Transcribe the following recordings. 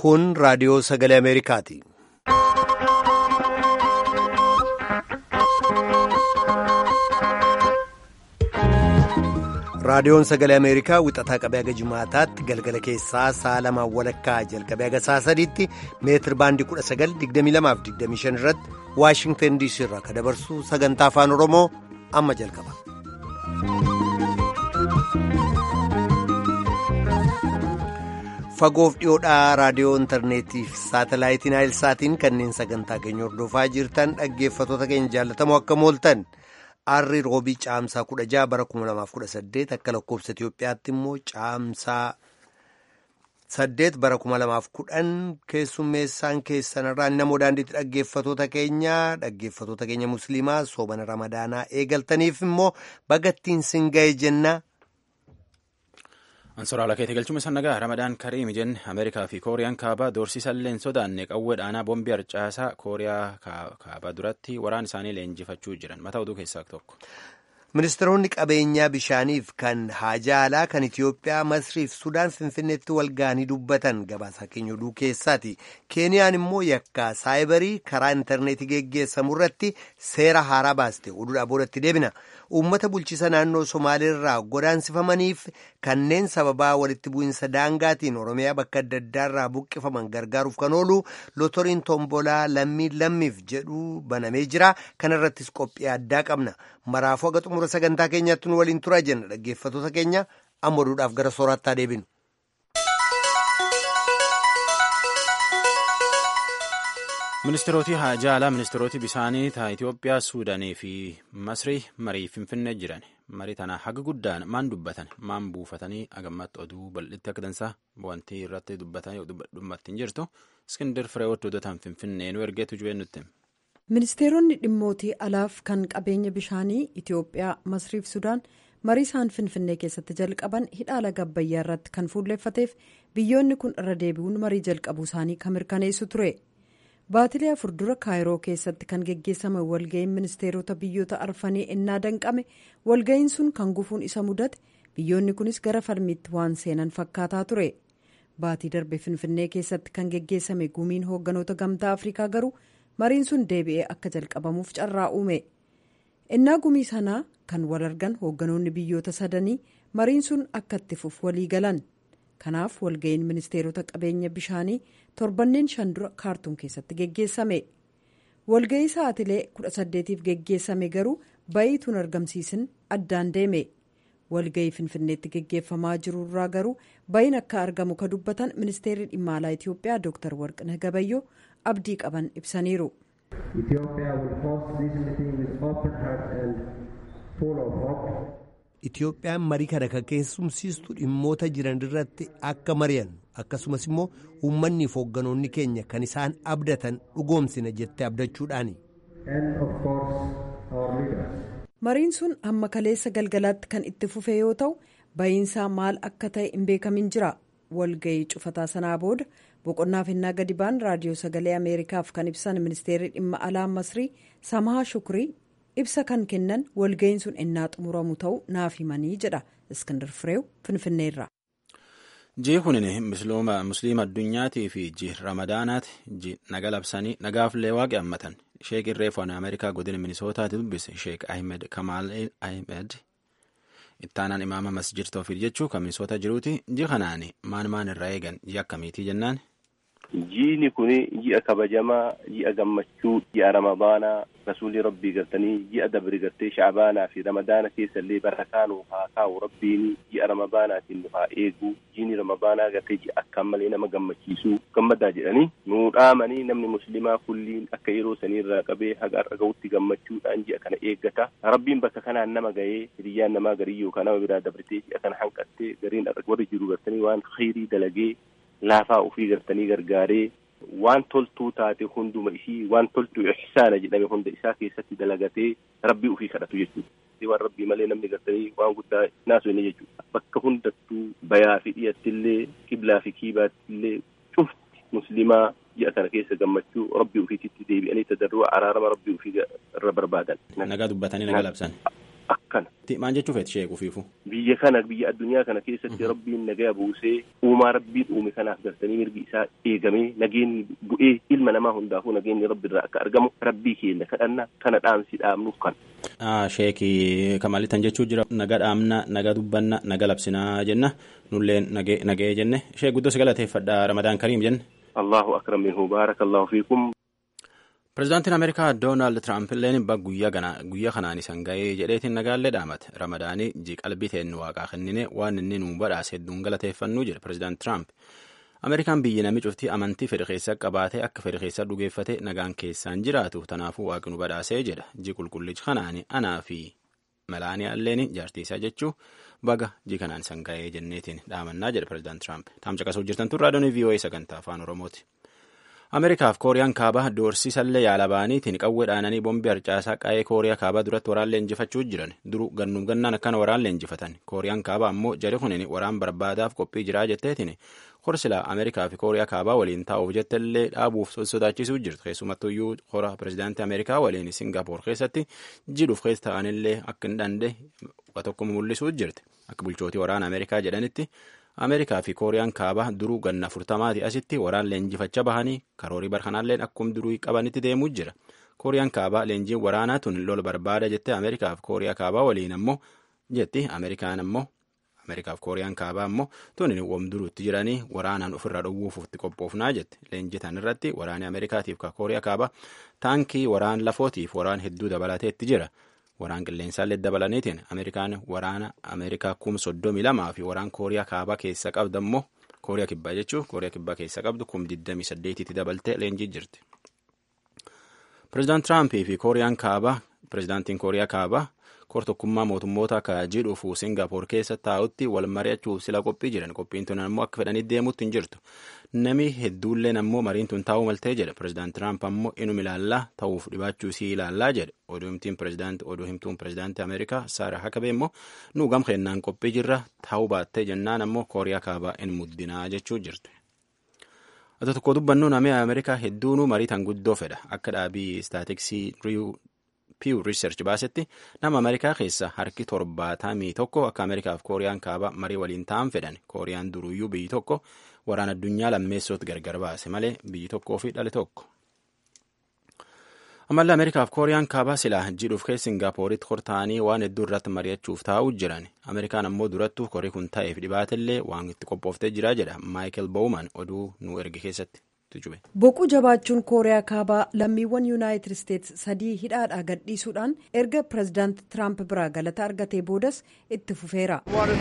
Kun raadiyoo sagalee Ameerikaati. Raadiyoon sagalee Ameerikaa wixataa qabee haga jimaataatti galgala keessaa sa'a lamaan walakkaa jalqabee haga sa'a sadiitti meetir baandii 1922-25 irratti Waashingtan DC irraa kan dabarsu sagantaa afaan Oromoo amma jalqaba. Fagoof dhiyoodhaa raadiyoo intarneetii fi saatalaayitiin Haayilsaatiin kanneen sagantaa keenya hordofaa jirtan dhaggeeffatoota keenya jaallatamoo akka mooltan. Arri roobii caamsaa kudha jaha bara kuma lamaaf kudha saddeet akka lakkoofsa Itoophiyaatti immoo caamsaa saddeet bara kuma lamaaf kudhan keessummeessaan keessanirraa namoo daandiitti dhaggeeffatoota keenya dhaggeeffatoota keenya musliimaa soobana ramadaanaa eegaltaniif immoo bagattiin singa'ee jenna. Ansoraala keetii galchuun isaan nagaa Ramadaan Kariim jenne Ameerikaa fi Kooriyaan kaabaa doorsisallee hin sodaanne qawwee dhaanaa boombii harcaasaa Kooriyaa kaabaa duratti waraan isaanii leenjifachuu jiran mataa oduu keessaa tokko. Ministeeronni qabeenyaa bishaaniif kan haajaa alaa kan Itiyoophiyaa Masriif Sudaan Finfinneetti wal ga'anii dubbatan gabaasaa keenya oduu keessaati. Keeniyaan immoo yakka saayibarii karaa intarneetii geggeessamu irratti seera haaraa baaste oduudhaa boodatti deebina. Uummata bulchiisa naannoo Somaaliirraa godaansifamaniif kanneen sababaa walitti bu'insa daangaatiin Oromiyaa bakka adda addaarraa buqqifaman gargaaruuf kan oolu lotoriin tombolaa lammii lammiif jedhu banamee jira. Kana irrattis qophii addaa qabna. Maraafuu haga xumura sagantaa keenyaatti nu waliin turaa jenna dhaggeeffatoota keenya amma oduudhaaf gara sooraattaa deebinu. Ministeeroti haajaa alaa ministeeroti bishaanii ta'a Itoophiyaa, Suudaanii fi Masrii marii Finfinnee jiran. Marii tana haga guddaan maan dubbatan maan buufatanii agammatti oduu bal'itti akka dansaa wanti irratti dubbatanii dhummattiin jirtu Iskindir Fireewoot odotaan Finfinnee nu ergeetu jubeen nutti. Ministeeronni dhimmootii alaaf kan qabeenya bishaanii Itoophiyaa, Masriif Sudaan marii isaan Finfinnee keessatti jalqaban hidha laga Abbayyaa irratti kan fuulleeffateef biyyoonni kun irra deebi'uun marii jalqabuu isaanii kan mirkaneessu ture. Baatilee afur dura kaayiroo keessatti kan geggeessame walga'iin ministeerota biyyoota arfanii ennaa danqame walga'iin sun kan gufuun isa mudate biyyoonni kunis gara falmiitti waan seenan fakkaataa ture. Baatii darbe Finfinnee keessatti kan geggeessame gumiin hoogganoota gamtaa Afrikaa garuu mariin sun deebi'ee akka jalqabamuuf carraa uume. Ennaa gumii sanaa kan wal argan hoogganoonni biyyoota sadanii mariin sun akka itti fufu walii galan. Kanaaf walga'iin ministeerota qabeenya bishaanii torbanneen shan dura kaartuum keessatti geggeessame. Walga'ii sa'aatilee kudha saddeetiif geggeessame garuu ba'iituun argamsiisin addaan deeme. Walga'ii Finfinneetti geggeeffamaa jiru irraa garuu ba'iin akka argamu ka dubbatan ministeerri dhimma alaa Itoophiyaa Dr. Warqinah Gabayyoo abdii qaban ibsaniiru. Itoophiyaan marii kana kan keessumsiistu dhimmoota jiran irratti akka mari'an akkasumas immoo uummanni fi hoogganoonni keenya kan isaan abdatan dhugoomsina jettee abdachuudhaani. Mariin sun hamma kaleessa galgalaatti kan itti fufe yoo ta'u ba'iinsaa maal akka ta'e hin beekamin jira. Walga'ii cufataa sanaa booda boqonnaa finnaa gadi ba'an raadiyoo sagalee Ameerikaaf kan ibsan ministeerri dhimma alaa Masrii Samahaa Shukrii. ibsa kan kennan walga'iin sun ennaa xumuramu ta'u naaf himanii jedha iskandar fireew finfinneerra. jii kunin musliima addunyaatii fi jii ramadaanaati jii naga labsanii nagaafillee waaqi hammatan sheek irreefaan ameerikaa godina minisootaati dubbise sheek ahmed kamaal ahmed ittaanaan imaama masjid toofiir jechuu kan minisoota jiruuti jii kanaan maan maan irraa eegan jii akkamiitii jennaan. Jiini kun ji'a kabajamaa, ji'a gammachuu, ji'a ramadaanaa, rasuulli rabbii gartanii ji'a dabri gartee shaabaanaa fi ramadaana keessa illee barakaa nuuf haa kaa'u rabbiin ji'a ramadaanaatiin nu haa eegu. Jiini ramadaanaa gartee ji'a akkaan malee nama gammachiisuu gammadaa jedhanii nuu dhaamanii namni muslimaa kulliin akka yeroo saniirraa qabee haga har'a gahutti gammachuudhaan ji'a kana eeggata. Rabbiin bakka kanaan nama gahee hiriyyaan namaa garii yookaan nama biraa dabritee ji'a kana hanqattee gariin warri jiru gartanii waan khayrii dalagee laafaa ofii gartanii gargaaree waan toltuu taate hunduma ishii waan toltuu ihsaana jedhame hunda isaa keessatti dalagatee rabbii ofii kadhatu jechuudha. waan rabbii malee namni gartanii waan guddaa naasu inni jechuudha. Bakka hundattuu bayaa fi dhiyattillee kiblaa fi kiibaattillee cufti muslimaa ji'a kana keessa gammachuu rabbii ofiititti deebi'anii tadarrua araarama rabbii ofii irra barbaadan. Nagaa dubbatanii nagaa labsan. kana. Maal jechuu feeti sheeku fiifu? Biyya kana biyya addunyaa kana keessatti rabbiin nagaya buusee uumaa rabbiin uume kanaaf gartanii mirgi isaa eegamee nageenyi bu'ee ilma namaa hundaafuu nageenyi rabbi irraa akka argamu rabbii keenya kadhanna kana dhaamsi dhaamnuuf kan. Sheekii kamalitan jechuu jira naga dhaamna naga dubbanna naga labsinaa jenna nullee nagee jenne shee guddoo si galateeffadha ramadaan kariim jenne. Allahu akram minhu baarakallahu fiikum. Pireezidaantiin Ameerikaa Doonaald Tiraamp illeen guyyaa kanaan isan ga'ee jedheetiin nagaallee dhaamate. Ramadaanii ji qalbii teennu waaqaa kennine waan inni nuu badhaase hedduun galateeffannuu jedhe Pireezidaant Tiraamp. Ameerikaan biyyi namni cuftii amantii fedhe keessa qabaatee akka fedhe keessa dhugeeffate nagaan keessaan jiraatu tanaafuu waaqni nu badhaasee jedha. Ji qulqullichi kanaani anaa fi Melaaniyaa illeen jaartiisaa jechuu baga ji kanaan isan ga'ee jenneetiin dhaamannaa jedhe Pireezidaant Tiraamp. Taamsa qasuu jirtan tun raadiyoon VOA sagantaa afaan Oromooti. Ameerikaaf Kooriyaan kaabaa doorsisallee yaala ba'aniitiin qawwee dhaananii bombii harcaasaa qa'ee Kooriyaa kaabaa duratti waraan leenjifachuu jiran duru gannuuf gannaan akkana waraan leenjifatan Kooriyaan kaabaa ammoo jari kunin waraan barbaadaaf qophii jiraa jetteetiin horsilaa Ameerikaa fi Kooriyaa kaabaa waliin taa'uuf jettallee dhaabuuf sodaachisuu jirtu keessumattuyyuu hora pireezidaantii Ameerikaa waliin Singaappoor keessatti jidhuuf keessa ta'anillee akka hin dhande tokko mul'isuu jirti akka bulchootii waraana Ameerikaa jedhanitti. Ameerikaa fi Kooriyaan kaabaa duruu ganna afurtamaati asitti waraan leenjifachaa bahanii karoorii barkanaalleen akkuma duruu qabanitti deemuu jira. Kooriyaan kaabaa leenjiin waraanaa tun lola barbaada jettee Ameerikaa fi Kooriyaa kaabaa waliin ammoo jetti Ameerikaan ammoo Ameerikaa fi Kooriyaan kaabaa ammoo tun wam duruutti jiranii waraanaan ofirraa dhowwuuf itti qophoofnaa jette. Leenjitan irratti waraanni Ameerikaatiif Kooriyaa kaabaa taankii waraan lafootiif waraan hedduu dabalateetti jira. waraan qilleensaallee dabalaniitiin ameerikaan waraana ameerikaa kum soddomii lamaa fi waraan kooriyaa kaabaa keessa qabdu ammoo kooriyaa kibbaa jechuun kooriyaa kibbaa keessa qabdu kum digdamii saddeetitti dabaltee leenjii jirti. Pireezidaant Tiraampii fi kooriyaan kaabaa pireezidaantiin kooriyaa kaabaa kortokkummaa mootummoota akka jidhuufu Singaappoor keessa taa'utti wal mari'achuuf sila qophii jiran qophiin tun ammoo akka fedhanii deemuutti hin jirtu. Nami hedduulleen ammoo mariin tun taa'uu maltee jedhe pireezidaant Tiraamp ammoo inuma ilaallaa ta'uuf dhibaachuu sii ilaallaa jedhe oduu himtuun pireezidaantii oduu himtuun pireezidaantii Ameerikaa Saara Hakabee immoo nu gam kennaan qophii jirra taa'uu baattee jennaan ammoo kooriyaa kaabaa in muddinaa jechuu jirtu. Ata tokko dubbannu namni Ameerikaa hedduunuu marii tan guddoo fedha akka dhaabii istaatiksii Pew Research baasetti nama Ameerikaa keessa harki torbaatamii tokko akka Ameerikaa fi Kooriyaan kaabaa marii waliin ta'an fedhan Kooriyaan duruyyuu biyyi tokko waraana addunyaa lammeessootti gargar baase malee biyyi tokkoo fi dhale tokko. Ammallee Ameerikaa fi Kooriyaan kaabaa silaa jidhuuf keessa Singaappooritti hortaa'anii waan hedduu irratti mari'achuuf taa'uu jiran Ameerikaan ammoo durattuu korii kun ta'eef dhibaatellee waan itti qophooftee jira jedha Maayikel Bowman oduu nu erge keessatti. boquu jabaachuun kooriyaa kaabaa lammiiwwan yuunaayitid isteetsi sadii hidhaadhaa gadhiisuudhaan erga pireezidaant tiraamp biraa galata argatee boodas itti fufeera.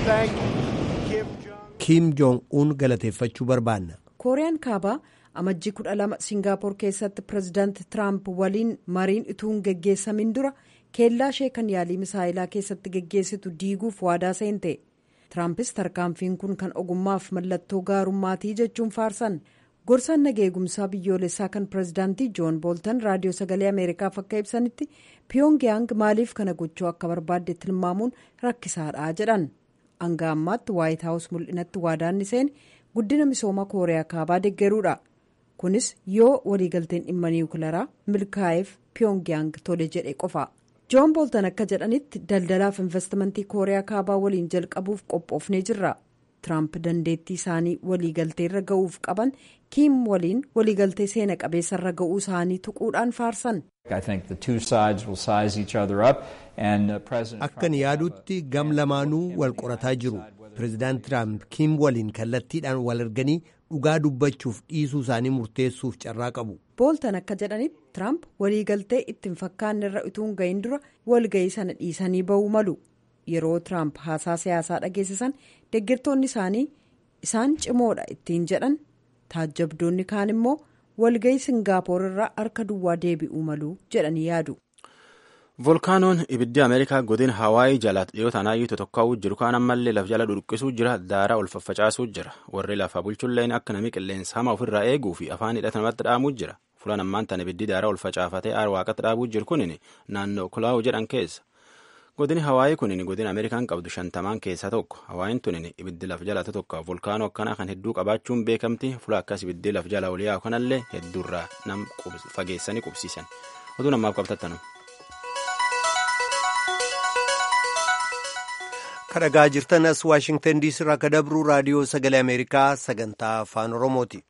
kiim joong uun galateeffachuu barbaanna. kooriyaan kaabaa amajjii kudha lama siingaappoor keessatti pireezidaant tiraamp waliin mariin ituun geggeessamin dura keellaa ishee kan yaalii misaayilaa keessatti geggeessitu diiguuf waadaa seente tiraampis tarkaanfiin kun kan ogummaaf mallattoo gaarummaatii jechuun faarsan. gorsaan nageegumsaa biyyoolessaa kan pireezidaantii joon booltan raadiyoo sagalee ameerikaaf akka ibsanitti piyongiyaang maaliif kana gochuu akka barbaadde tilmaamuun rakkisaadha jedhan hanga ammaatti waayit haawus mul'inatti waadaanni seene guddina misooma kooriyaa kaabaa deggeruudha kunis yoo waliigalteen dhimma niwukilaraa milkaa'eef piyongiyaang tole jedhe qofa joon booltan akka jedhanitti daldalaaf investimentii kooriyaa kaabaa waliin jalqabuuf qophoofnee jirra. Tiraamp dandeettii isaanii waliigaltee irra ga'uuf qaban kiim waliin waliigaltee seena qabeessa irra ga'uu isaanii tuquudhaan faarsan. Akkan yaadutti gam lamaanuu wal qorataa jiru. Pireezidaant Tiraamp kiim waliin kallattiidhaan wal erganii dhugaa dubbachuuf dhiisuu isaanii murteessuuf carraa qabu. Booltan akka jedhanitti Tiraamp waliigaltee ittiin fakkaanne irra utuu ga'in dura walga'ii sana dhiisanii ba'uu malu. yeroo tiraamp haasaa siyaasaa dhageessisan deeggartoonni isaanii isaan cimoodha ittiin jedhan taajjabdoonni kaan immoo walga'ii singaapoor irraa harka duwwaa deebi'uu malu jedhanii yaadu. volkaanoon ibiddi ameerikaa godina hawaayii jala dhiyoo tanaayyuu tokkokka'uu jiru kaan ammallee laf jala dhudhuqqisuu jira daaraa ol faffacaasuu jira warri lafa bulchulleen akka namni qilleensa hamaa ofirraa eeguu fi afaan hidhata namatti dhaamuu jira fulaan ammaan tan ibiddi daaraa ol facaafatee aar waaqatti dhaabuu jiru kunin naannoo kulaa'uu jedhan keessa. godini hawaayii kunin godina ameerikaan qabdu shantamaan keessaa tokko hawaayiin tunin ibiddi laf jalata tokko volkaanoo akkanaa kan hedduu qabaachuun beekamti fula akkas ibiddi laf jala ol yaa'u kanallee hedduurraa nam fageessanii qubsiisan oduu namaaf qabtattanu. kadhagaa jirtan as waashingtan diisii irraa akka dabruu raadiyoo sagalee ameerikaa sagantaa afaan oromooti.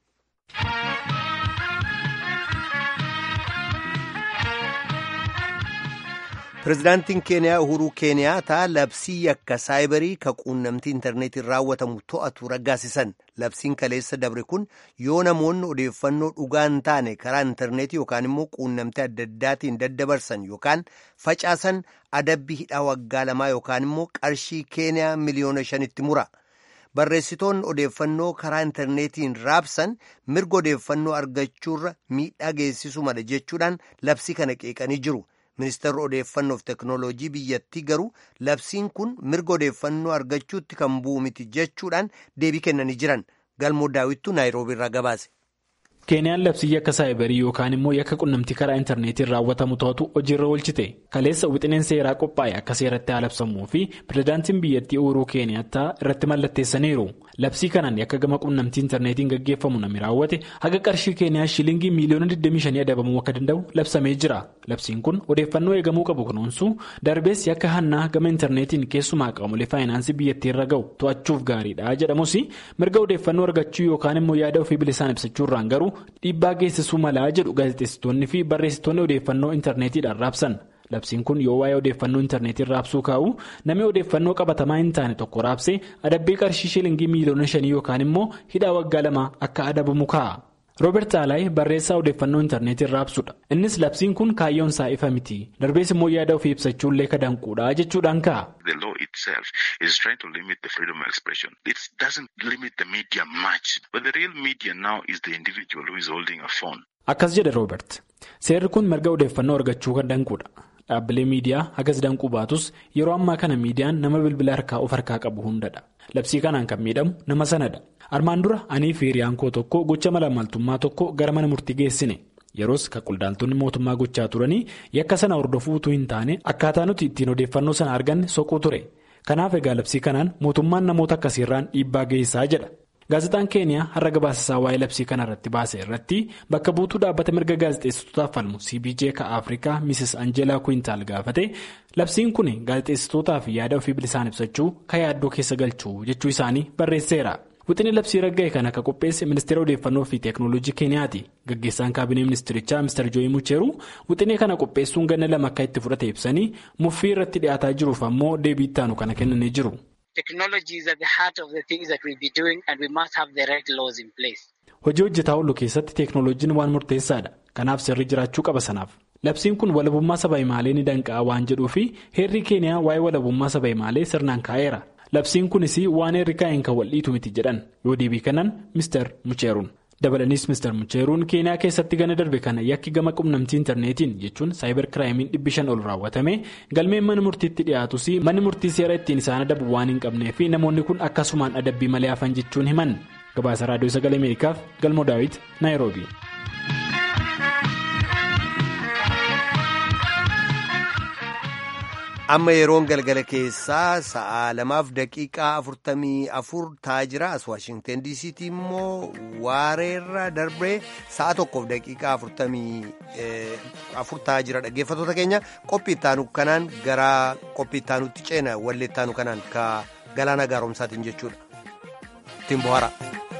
pirezidaantiin keeniyaa uhuruu keeniyaataa labsii yakka saayibarii ka quunnamtii intarneetiin raawwatamu to'atu raggaasisan labsiin kaleessa dabre kun yoo namoonni odeeffannoo dhugaa hin taane karaa intarneetii yookaan immoo quunnamtii adda addaatiin daddabarsan yookaan facaasan adabbii hidhaa waggaa lamaa yookaan immoo qarshii keeniyaa miliyoona shanitti mura. barreessitoonni odeeffannoo karaa intarneetiin raabsan mirga odeeffannoo argachuurra miidhaa geessisuu mala jechuudhaan labsii kana qeeqanii jiru. ministeerri odeeffannoof teknooloojii biyyattii garuu labsiin kun mirga odeeffannoo argachuutti kan bu'u miti jechuudhaan deebii kennanii jiran galmoo daawwittuu naayiroobii irraa gabaase. keeniyaan labsii yakka saayibarii yookaan immoo yakka qunnamtii karaa intarneetiin raawwatamu to'atu hojiirra oolchite kaleessa wixineen seeraa qophaa'e akka seeratti haa labsamuu fi pirezidaantiin biyyattii uhuruu keeniyaattaa irratti mallatteessaniiru labsii kanaan yakka gama qunnamtii intarneetiin gaggeeffamu namni raawwate haga qarshii keeniyaa shilingii miiliyoona 25 adabamuu akka danda'u labsamee jira labsiin kun odeeffannoo eegamuu qabu kunuunsuu darbees yakka hannaa gama intarneetiin keessumaa qaamolee faayinaansii biyyattii irra ga'u to'achuuf gaariidha jedhamus mirga odeeffannoo argachuu yookaan immoo yaada ofii bilisaan ibsachuurraan garuu. dhiibbaa geessisuu malaa jedhu gaazexeessitoonni fi barreessitoonni odeeffannoo intarneetiidhaan raabsan labsiin kun yoo waa'ee odeeffannoo intarneetiin raabsuu kaa'u namni odeeffannoo qabatamaa hin taane tokko raabsee adabbii qarshii shilingii miiliyoona shanii yookaan immoo hidhaa waggaa lama akka adabamu kaa'a. Roobert Alaay barreessaa odeeffannoo intarneetiin raabsudha. Innis labsiin kun kaayyoon isaa ifa miti. Darbees immoo yaada ofii ibsachuullee kadanquudha jechuudhaan ka'a. The law itself is trying to limit the freedom of expression. It doesn't limit the media much. But the real media now is the individual who is holding a phone. Akkas jedhe Roobert. Seerri kun mirga odeeffannoo argachuu kan danquudha. Dhaabbilee miidiyaa hagas danquu baatus yeroo ammaa kana miidiyaan nama bilbila harkaa of harkaa qabu hundadha. Labsii kanaan kan miidhamu nama sanadha. Armaan dura anii fi hiriyaan koo tokko gocha malaammaltummaa tokko gara mana murtii geessine. Yeroos kan qondaaltonni mootummaa gochaa turanii yakka sana hordofuu utuu hin taane akkaataa nuti ittiin odeeffannoo sana arganne soquu ture. Kanaaf egaa labsii kanaan mootummaan namoota akkasiirraan dhiibbaa geessaa jedha. Gaazexaan keeniyaa har'a gabaasa waa'ee labsii kana irratti baase irratti bakka buutuu dhaabbata mirga gaazexeessitootaaf falmu cbj ka afrikaa mrs anjelaa kuintaal gaafate labsiin kun gaazexeessitootaaf yaada ofii bilisaan ibsachuu ka yaaddoo keessa galchuu jechuu isaanii barreesseera. Wixinii labsii ragga'e kan akka qopheesse ministeera odeeffannoo fi teeknooloojii keeniyaati. Gaggeessaan kaabinee ministirichaa Mr. Jooyi Mucheeruu wixinii kana qopheessuun ganna lama akka itti fudhate ibsanii muffii irratti dhiyaataa jiruuf ammoo deebii ittaanu kana kennanii jiru. Hojii hojjetaa oolu keessatti teeknooloojiin waan murteessaadha. Kanaaf sirrii jiraachuu qaba sanaaf. Labsiin kun walabummaa saba himaalee ni danqa'a waan jedhuu fi heerri keeniyaa waa'ee walabummaa saba himaalee sirnaan kaa'eera. Labsiin kunis waan heerri kaa'een kan wal'iitu miti jedhan yoo deebii kanaan Mr. Mucheeruun. Dabalanis Mr. Mucheeruun keeniyaa keessatti gana darbe kana yakki gama qunnamtii intarneetiin jechuun saayibar kiraayimiin dhibbi shan ol raawwatame galmeen mana murtiitti dhiyaatus manni murtii seera ittiin isaan adabu waan hin qabnee fi namoonni kun akkasumaan adabbii malee hafan jechuun himan. Gabaasa Raadiyoo Sagalee Ameerikaaf Galmoo Daawit Naayiroobi. amma yeroon galgala keessaa sa'a lamaaf daqiiqaa afurtamii afur ta'aa jira as waashingten diisiitii immoo waareerra darbee sa'a tokkoof daqiiqaa afurtamii afur ta'aa jira dhaggeeffatoota keenya qophii ittaanu kanaan gara qophii ittaanutti ceena wallee ittaanu kanaan ka galaana gaaromsaatiin jechuudha ittiin bohaara.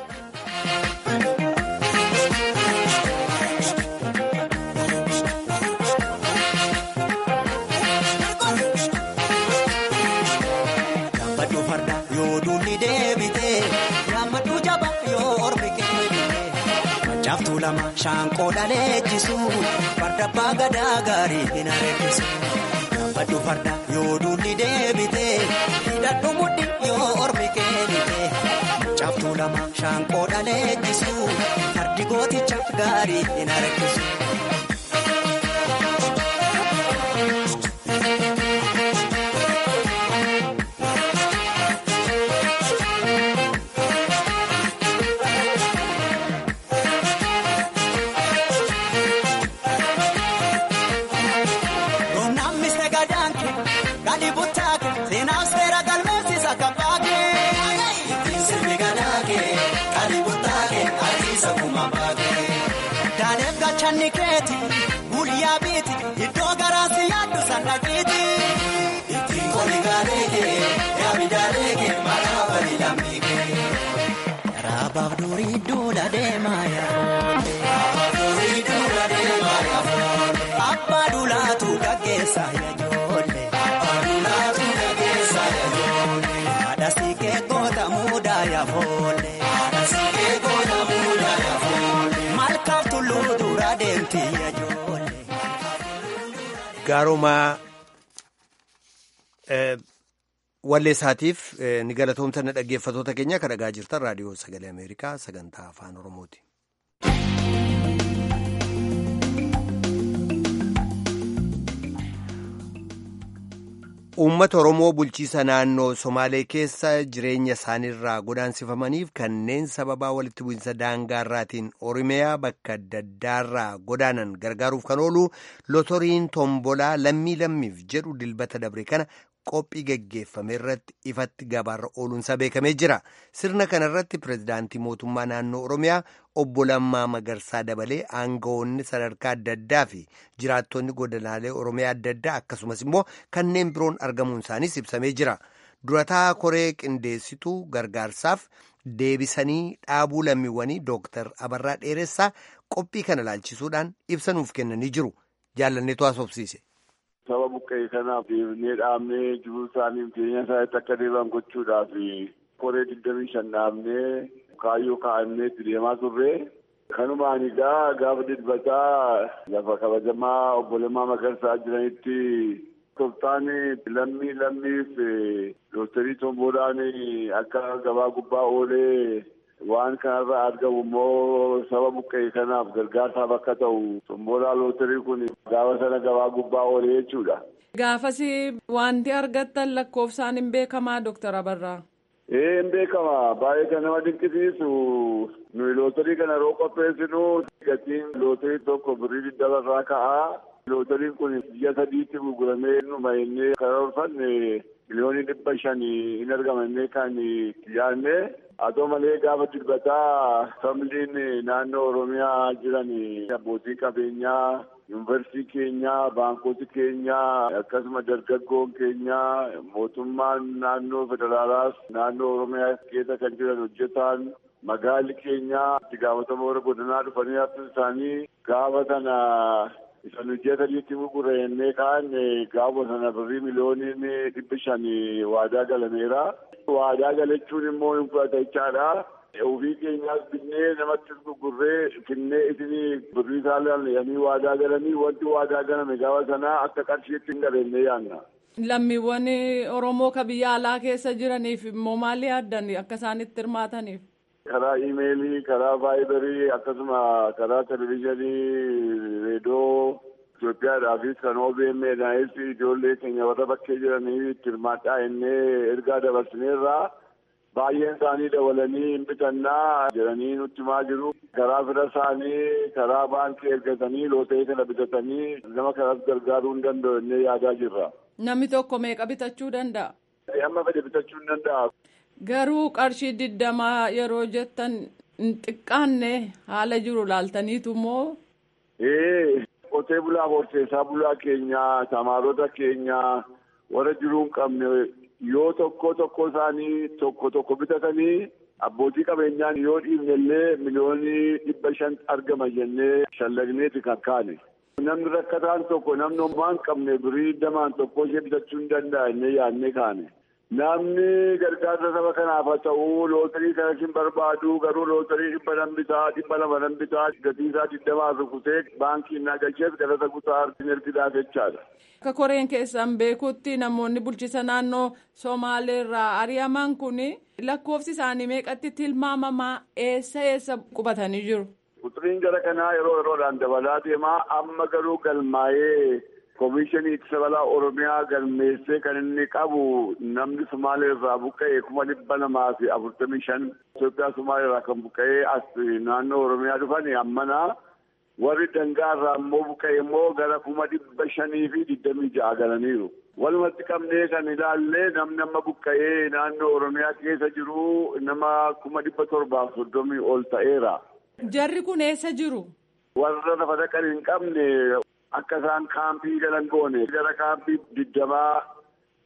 Shaanqoo dhaleechisu farda abbaa gadaa gaarii hin areessisu. Gaafadhu farda yoo duulli deebite hidhadhu mudhi yoo ormi keenite. Caaftuu lama shaanqoo dhaleechisu fardi gooticha gaarii hin areessisu. Guyyaa biiti iddoo garaasi yaaddu sannaqiiti. Ittiin koli gaalee yaabida Abaaf durii duula deemaa yaafoolee. Abbaa duulaatu gaggeessaa yaajoolee. Haadha siikee goota muudaa yaafoolee. Malkaaf tulluu duraa deemti yaajoolee. Gaaroomaa walleessaatiif ni galatoomsanna dhaggeeffatoota keenya kan dhagaa jirtan raadiyoo sagalee Ameerikaa sagantaa afaan Oromooti. Uummata Oromoo bulchiisa naannoo Somaalee keessa jireenya isaaniirraa godaansifamaniif kanneen sababaa walitti bu'insa daangaarraatiin Oromiyaa bakka adda addaarraa godaanan gargaaruuf kan oolu lotoriin tombolaa lammii lammiif jedhu dilbata dabre kana qophii geggeeffame irratti ifatti gabaarra ooluunsaa beekamee jira. Sirna kana irratti pirezidaantii mootummaa naannoo Oromiyaa obbo Lammaa Magarsaa dabalee aangawoonni sadarkaa adda addaa fi jiraattonni godinaalee Oromiyaa adda addaa akkasumas immoo kanneen biroon argamuun isaaniis ibsamee jira. Durataa koree qindeessituu gargaarsaaf deebisanii dhaabuu lammiiwwanii Dooktar Abarraa Dheeressaa qophii kana laalchisuudhaan ibsa nuuf kennanii jiru. Jaalanneetu haasofsiise. Saba buqqee kanaaf deebinee dhaabnee jiruu isaanii jireenya isaaniitti akka deebi'an gochuudhaaf koree digdamii shan dhaabnee kaayyoo kaa'annee itti deemaa turre. Kanumaan egaa gaafa dilbataa lafa kabajamaa obbo Lammaa Magarsaa jiranitti toftaan lammii lammiif dooktarii tomboodhaan akka gabaa gubbaa oolee waan kanarraa argamu immoo saba buqqee kanaaf gargaarsaaf akka ta'u tomboolaa lootarii kun gaafa sana gabaa gubbaa oolee jechuudha. Gaafas wanti argattan lakkoofsaan hin beekamaa Dooktar Abarraa. Ee hin beekama baay'ee kan nama dinqisiisu nuyi lootarii kana yeroo qopheessinu gatiin lootarii tokko birrii digdama irraa ka'a. Lootariin kun biyya sadiitti gurguramee numa innee karoorfanne miliyoonii dhibba shan hin argamannee kan yaadne haa ta'u malee gaafa dilbataa familiin naannoo Oromiyaa jiran abbootii qabeenyaa yuunivarsiitii keenyaa baankota keenyaa akkasuma dargaggoon keenyaa mootummaan naannoo federaalaas naannoo Oromiyaa keessa kan jiran hojjetaan magaalli keenyaa itti gaafatama warra godinaa dhufanii hafti isaanii gaafa sana isa hojii sadiitti gurgurannee kaan gaafa sana birrii miliyooniin dhibbi shan waadaa galameera. Waadaa galachuun immoo hin fudhata jechaadha. Ofii keenyaas binnee namatti gurgurree finnee isinii birrii isaan waadaa galanii wanti waadaa galame gaafa sanaa akka qarshiitti hin galennee yaanna. Lammiiwwan Oromoo ka biyya alaa keessa jiraniif immoo maali yaaddan akka isaan itti hirmaataniif? karaa iimeelii karaa vaayibarii akkasuma karaa televizhinii reediyoo Itoophiyaadhaafis kan OBM'dhaafis ijoollee keenya warra bakkee jiranii itti hirmaadhaa innee ergaa dabarsineerraa baay'een isaanii dabalanii hin bitannaa jedhanii nutti himaa jiru. Karaa fira isaanii karaa baankii ergatanii lootee kana bitatanii nama kanas gargaaruu hin danda'u innee yaadaa jirra. Namni tokko meeqa bitachuu danda'a? Amma fedhe bitachuu hin danda'a. Garuu qarshii digdamaa yeroo jettan hin xiqqaanne haala jiru laaltaniitu moo? Ee qotee bulaa horsiisee bulaa keenyaa tamaarota keenyaa warra jiruu hin qabne yoo tokko tokko isaanii tokko tokko bitatanii abbootii qabeenyaan yoo dhiibne illee miliyoonii dhibba shan argama jennee shallagneeti kan kaane. Namni rakkataan tokko namni homaa hin qabne birrii damaan tokko ishee bitachuu hin danda'a jennee yaadnee kaane. Namni gargaarsa saba kanaaf haa ta'u lootarii kana hin barbaadu garuu lootarii dhibba nan bitaa dhibba lama nan bitaa gatii isaa digdamaa rukutee baankii na galcheef galata guutaa argin ergidaa jechaadha. Akka koreen keessan beekutti namoonni bulchiisa naannoo Somaaleerraa ari'aman kun lakkoofsi isaanii meeqatti tilmaamamaa eessa eessa qubatanii jiru? Quturiin gara kanaa yeroo yeroodhaan dabalaa deemaa amma garuu galmaa'ee. Komishinii ittisa balaa Oromiyaa galmeessee kan inni qabu namni Sumaalee irraa buqqa'e kuma dhibba lamaa fi afurtamii shan Itoophiyaa Sumaalee irraa kan buqqa'ee as naannoo Oromiyaa dhufan ammanaa warri dangaa irraa immoo buqqa'e immoo gara kuma dhibba shanii fi digdamii ja'a galaniiru. Walumatti qabnee kan ilaallee namni amma buqqa'ee naannoo Oromiyaa keessa jiru nama kuma dhibba torbaaf soddomii ol ta'eera. Jarri kun eessa jiru? Warra lafa dhaqan hin qabne. Akka isaan kaampii galan goone gara kaampii digdamaa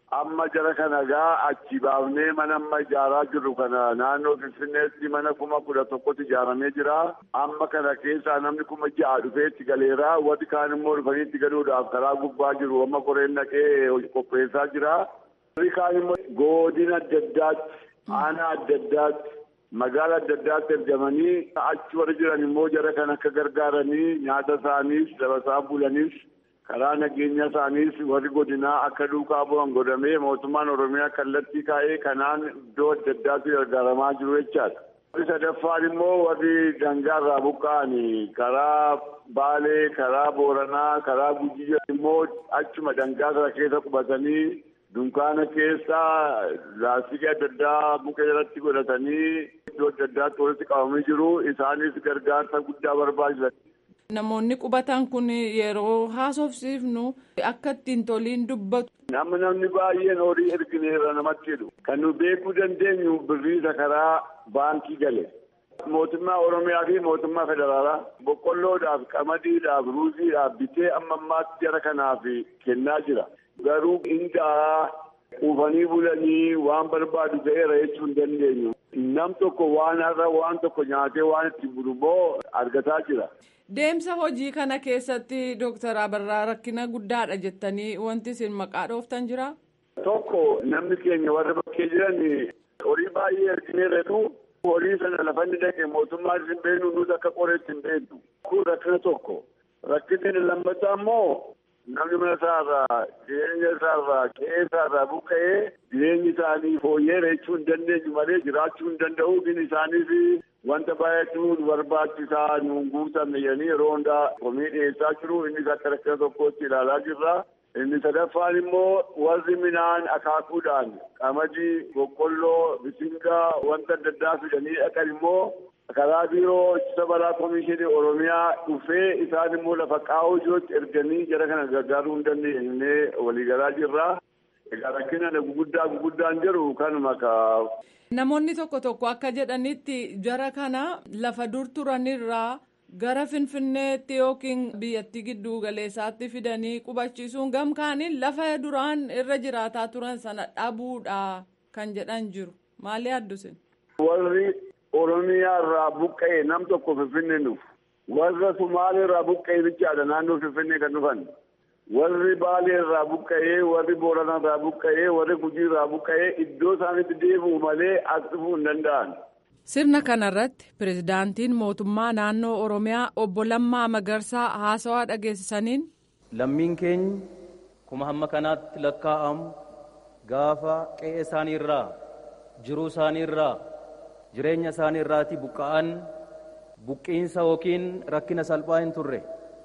amma jara kana gaa achi baafnee mana amma ijaaraa jirru kana naannoo finfinneetti mana kuma kudha tokkotti ijaaramee jira amma kana keessaa namni kuma ja'a dhufee itti galeera warri kaan immoo dhufanii itti galuudhaaf karaa gubbaa jiru amma koreen naqee qopheessaa jira warri kaan immoo godina adda addaatti aanaa adda addaatti magaala adda addaatti ergamanii achi warri jiran immoo jara kan akka gargaaranii nyaata isaaniis dabasaa bulaniis karaa nageenya isaaniis warri godinaa akka duukaa bu'an godhamee mootummaan oromiyaa kallattii kaa'ee kanaan iddoo adda addaatti gargaaramaa jiru jechaadha. warri sadaffaan immoo warri dangaarraa buqqa'anii karaa baalee karaa booranaa karaa gujii immoo achuma dangaa sana keessa qubatanii dunkaana keessa laastikii adda addaa muka jalatti godhatanii iddoo adda addaatti walitti qabamanii jiru isaanis gargaarsa guddaa barbaachisan. Namoonni qubatan kun yeroo haasofsiifnu akka ittiin toliin dubbatu. Amma namni baay'een horii ergineerra namatti jedhu kan nu beekuu dandeenyu birriisa karaa baankii gale. Mootummaa Oromiyaa fi mootummaa federaalaa boqqolloodhaaf qamadiidhaaf ruuziidhaaf bitee amma ammaatti jara kanaaf kennaa jira. Garuu indaa quufanii bulanii waan barbaadu ga'eera jechuu hin dandeenyu. Nam tokko waan har'a waan tokko nyaatee waan itti bulu immoo argataa jira. Deemsa hojii kana keessatti Dooktar Abarraa rakkina guddaadha jettanii wanti isin maqaa dhooftan jira? Tokko namni keenya warra bakkee jiran horii baay'ee ergineerretu horii sana lafanni dhaqe mootummaa hin beeknu nuti akka qoreetti hin beeknu. Kun rakkina tokko. Rakkinni lammataa immoo namni mana isaarraa jireenya isaarraa qe'ee isaarraa buqqa'ee jireenyi isaanii fooyyeera jechuu hin dandeenyu malee jiraachuu hin danda'u gin isaaniif wanta baay'atu nu barbaachisaa nuun guutamne jedhanii yeroo hundaa komii dhiyeessaa jiru innis akka rakkina tokkootti ilaalaa jirra. Inni sadaffaan immoo warri midhaan akaakuudhaan qamadii, boqqolloo, bisingaa wanta adda addaa fidanii dhaqan immoo karaa biiroo ittisa balaa komishinii oromiyaa dhufee isaan immoo lafa qaa'oo jirutti erganii jara kana gargaaruu hin dandeenye waliigalaa jirra. Egaa rakkina guguddaa guguddaan jiru kanuma kaa. Namoonni tokko tokko akka jedhanitti jara kana lafa dur turanirraa gara finfinneetti yookiin biyyattii gidduu galeessaatti fidanii qubachiisuun gamkaaniin lafa duraan irra jiraataa turan sana dhabuudha kan jedhan jiru. Maali addusin? Warri Oromiyaa irraa buqqa'e nam tokko Finfinnee dhufu. Warra Sumaalee irraa buqqa'e bichaadha naannoo Finfinnee kan dhufan. Warri Baalee irraa buqqa'ee, warri Booranaa irraa buqqa'ee, warri Gujii irraa buqqa'ee iddoo isaanitti deebi'u malee as dhufuu hin danda'an. Sirna kanarratti pirezidaantiin mootummaa naannoo Oromiyaa obbo Lammaa Magarsaa haasawaa dhageessisaniin. Lammiin keenya kuma hamma kanaatti lakkaa'amu gaafa qe'ee isaanii irraa jiruu isaanii irraa jireenya isaanii irraati buqqa'an buqqiinsa yookiin rakkina salphaa hin turre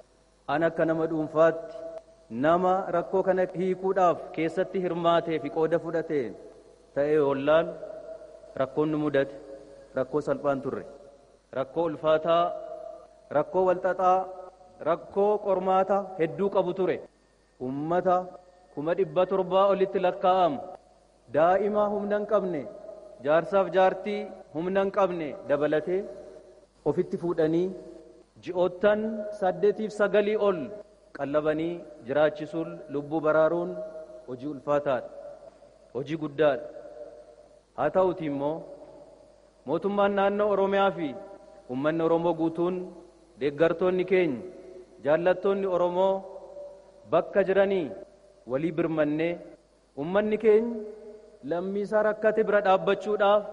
an akka nama dhuunfaatti nama rakkoo kana hiikuudhaaf keessatti hirmaatee fi qooda fudhate ta'ee ollaan rakkoon nu mudate rakkoo salphaan turre rakkoo ulfaataa rakkoo walxaxaa rakkoo qormaata hedduu qabu ture ummata kuma dhibba torbaa olitti lakkaa'amu daa'ima humna hin qabne jaarsaaf jaartii humna hin qabne dabalatee ofitti fuudhanii ji'oottan saddeetiif sagalii ol qallabanii jiraachisuun lubbuu baraaruun hojii ulfaataadha hojii guddaadha haa ta'uti immoo mootummaan naannoo oromiyaa fi ummanni oromoo guutuun deeggartoonni keenya jaallattoonni oromoo bakka jiranii walii birmannee ummanni keenya lammiisaa rakkate bira dhaabbachuudhaaf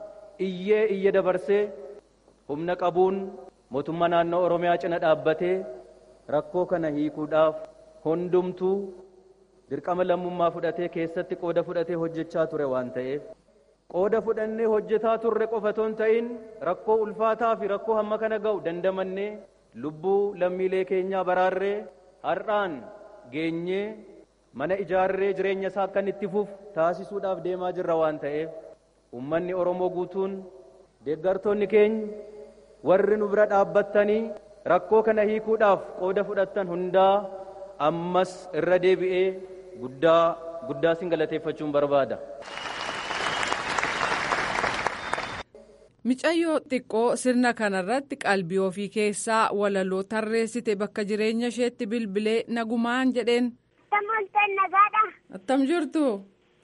iyyee iyya dabarsee humna qabuun mootummaa naannoo oromiyaa cina dhaabbatee rakkoo kana hiikuudhaaf hundumtuu dirqama lammummaa fudhatee keessatti qooda fudhatee hojjechaa ture waan ta'eef qooda fudhannee hojjetaa turre qofa hin ta'in rakkoo ulfaataa fi rakkoo hamma kana ga'u dandamannee lubbuu lammiilee keenyaa baraarree har'aan geenyee mana ijaarree jireenya isaa akka itti fufu taasisuudhaaf deemaa jirra waan ta'eef ummanni oromoo guutuun deeggartoonni keenya warri nu bira dhaabbattanii rakkoo kana hiikuudhaaf qooda fudhattan hundaa ammas irra deebi'ee guddaa guddaa sin galateeffachuun barbaada. Micayyoo xiqqoo sirna kanarratti qalbii ofii keessaa walaloo tarreessite bakka jireenya isheetti bilbilee nagumaan jedheen. Attam jirtu.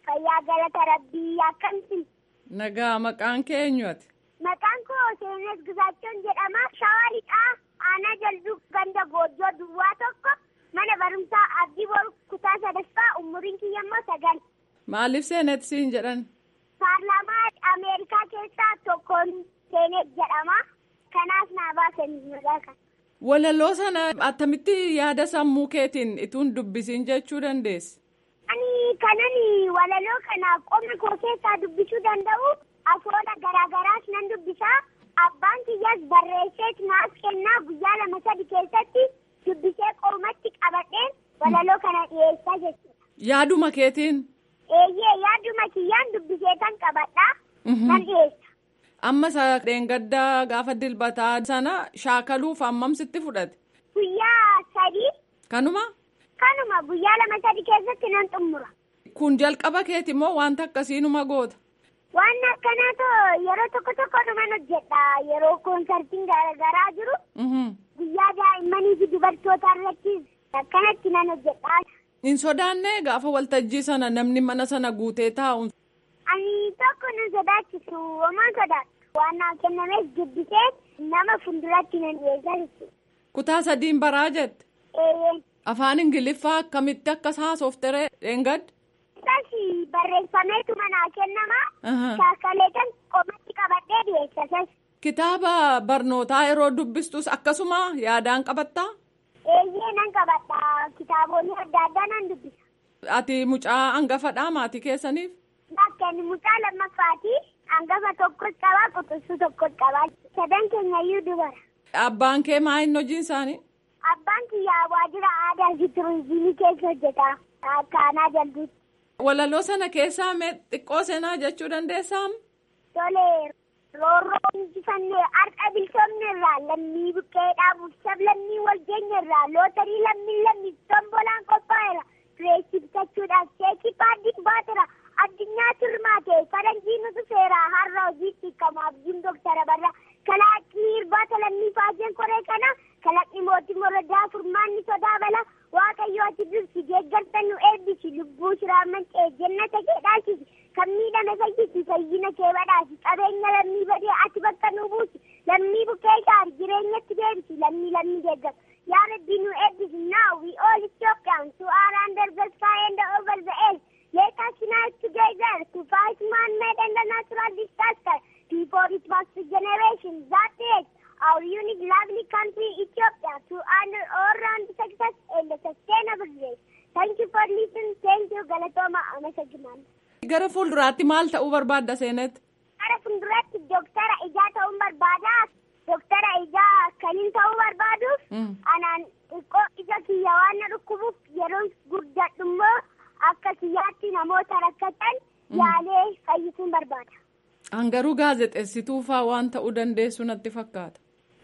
Fayyaa galata rabbii akkamti. Nagaa maqaan keenyuati. Maqaan koo Seenes Gizaachoon jedhama. Shawaa lixaa aanaa jalduu ganda goojjoo duwwaa tokko mana barumsaa abdii boru kutaa sadaffaa umuriin kiyya immoo sagal. Maaliif seenet siin jedhan? Paarlaamaa Ameerikaa keessaa tokkoon Seenet jedhama. Kanaaf naa baasanii maqaa kana. Walaloo sana attamitti yaada sammuu keetiin ituun dubbisiin jechuu dandeessi? Ani kanan walaloo kana qoma koo keessaa dubbisuu danda'u afoola garaagaraas nan dubbisaa. Abbaan kiyyaas barreesseet naaf kennaa guyyaa lama sadi keessatti dubbisee qomatti qabadheen walaloo kana dhiyeessaa jechuudha. Yaaduma keetiin? Eeyyee yaaduma kiyyaan dubbisee kan qabadhaa. Nan dhiyeessa. Amma dheengaddaa gaafa dilbataa sana shaakaluuf hammam sitti fudhate? Guyyaa sadii. Kanuma? Kanuma guyyaa lama sadi keessatti nan xumura. Kun jalqaba keeti moo wanta akkasiinuma goota? Waan akkanaa too yeroo tokko tokko dhuman hojjedha yeroo koonsartiin garaagaraa jiru. Guyyaa daa'immanii fi dubartoota irratti akkanatti nan hojjedha. Hin sodaanne gaafa waltajjii sana namni mana sana guutee taa'u. Ani tokko nan sodaachisu homaan sodaadha. Waan naa kennames dubbisee nama fuulduratti nan dhiyeessa jechuudha. Kutaa sadiin baraa jette? Eeyyee. Afaan Ingiliffaa akkamitti akkas haasoftere dheengadde? Saasi barreeffameetu manaa kennama. Shaakalee kan qomatti qabadhee dhiyeessa. Kitaaba barnootaa yeroo dubbistus akkasuma yaadaan qabattaa? Eeyyee nan qabadha. Kitaabonni adda addaa nan dubbisa. Ati mucaa hangafadhaa maatii keessaniif? Bakka mucaa lammaffaati. Hangafa tokkos qabaa quxisuu tokkos qabaa. Sadan keenyayyuu dubara. Abbaan kee maa inni hojiin isaanii? Abbaan kiyyaa waajjira aadaa fi turizimii keessa hojjeta. Akka aanaa jalduutti. Walaloo sana keessaa mee xiqqoo seenaa jechuu dandeessaa? Tole roorroo injifannee har'a bilchoomne irraa lammii buqqee dhaabuuf sab lammii wal geenye irraa lootarii lammii lammii tombolaan qophaa'eera. Pireesii bitachuudhaaf sheekii paaddiin baateera. Addunyaa turmaate faranjii nutu seera har'a hojiitti hiikamu abdiin doktara barra. Kalaaqii irbaata lammii faajeen koree kana kalaqni mootii morodaa furmaanni sodaa bala. Waaqayyo ati dursi deeggartan nu eebbisi lubbuu shiraa mancee jannata kee dhaasisi kan miidhame fayyisi fayyina kee badhaasi qabeenya lammii badee ati bakka nu buusi lammii bukkee gaari jireenyatti deebisi lammii lammii deeggaru yaa rabbi nu eebbisi now we all Ethiopians who are under the sky and over the earth let us unite together to fight man-made and the natural disaster before it was the generation that age our unique lovely country Ethiopia to honor all round success and the sustainable race. Thank you for listening. Thank you Galatoma Amasagiman. Gara fuulduraatti maal ta'uu barbaadda seenet? Gara fuulduraatti doktara ijaa ta'uu barbaada. Doktara ijaa kaniin ta'uu barbaaduuf anaan xiqqoo ija kiyya waan na dhukkubuuf yeroo guddadhu immoo akka kiyyaatti namoota rakkatan yaalee fayyisuun barbaada. Hangaruu gaazexeessituu fa'aa waan ta'uu dandeessu natti fakkaata.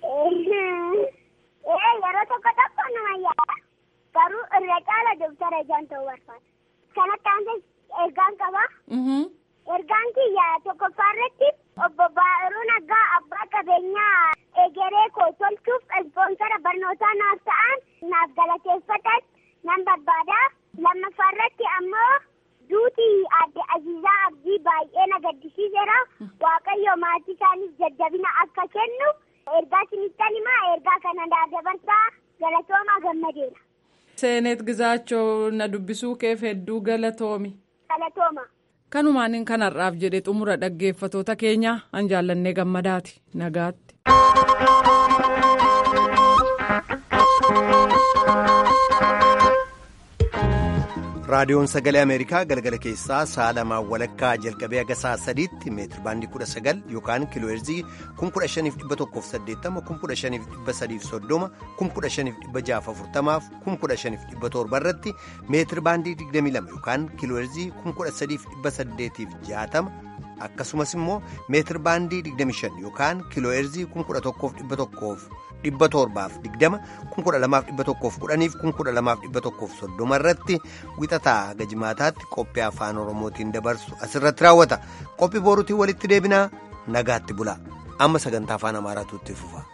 yeroo tokko tokko nama yaada garuu irra caala doktara ijaan ta'uu barbaada. Kanatti aansee ergaan qaba. Ergaan kiyya tokkoffaa irratti obbo Baa'iruu Naggaa abbaa qabeenyaa egeree koo tolchuuf ispoonsara barnootaa naaf ta'an naaf galateeffatan nan barbaada. Lammaffaa irratti ammoo duutii adde Aziizaa Abdii baay'ee na gaddisiiseera. Waaqayyo maatii isaaniif jajjabina akka kennu. ergaa sinittan himaa ergaa kana dabarsaa galatoomaa gammadeera. Seenet Gizaachoo na dubbisuu keef hedduu galatoomi. Galatooma. Kanumaan kanarraaf jedhe xumura dhaggeeffatoota keenya an jaallannee gammadaati nagaatti. raadiyoon sagalee ameerikaa galgala keessaa sa'a lamaan walakkaa jalqabee haga sa'a sadiitti meetir baandii kudha sagal yookaan kiilooherzii kun kudha shaniif dhibba tokkoof saddeettama kun kudha shaniif dhibba sadiif soddoma kun kudha shaniif dhibba jaaf afurtamaaf kun kudha shaniif dhibba torba irratti meetir baandii digdamii lama yookaan kiilooherzii kun kudha sadiif dhibba saddeetiif jaatama akkasumas immoo meetir baandii digdamii shan yookaan kiilooherzii kun kudha tokkoof dhibba tokkoof dhibba torbaaf digdama kun kudha lamaaf dhibba tokkoof kudhaniif kun kudha lamaaf dhibba tokkoof soddoma irratti wixataa haga jimaataatti qophii afaan oromootiin dabarsu asirratti raawwata qophii boruutiin walitti deebinaa nagaatti bula amma sagantaa afaan amaaraatu itti fufa.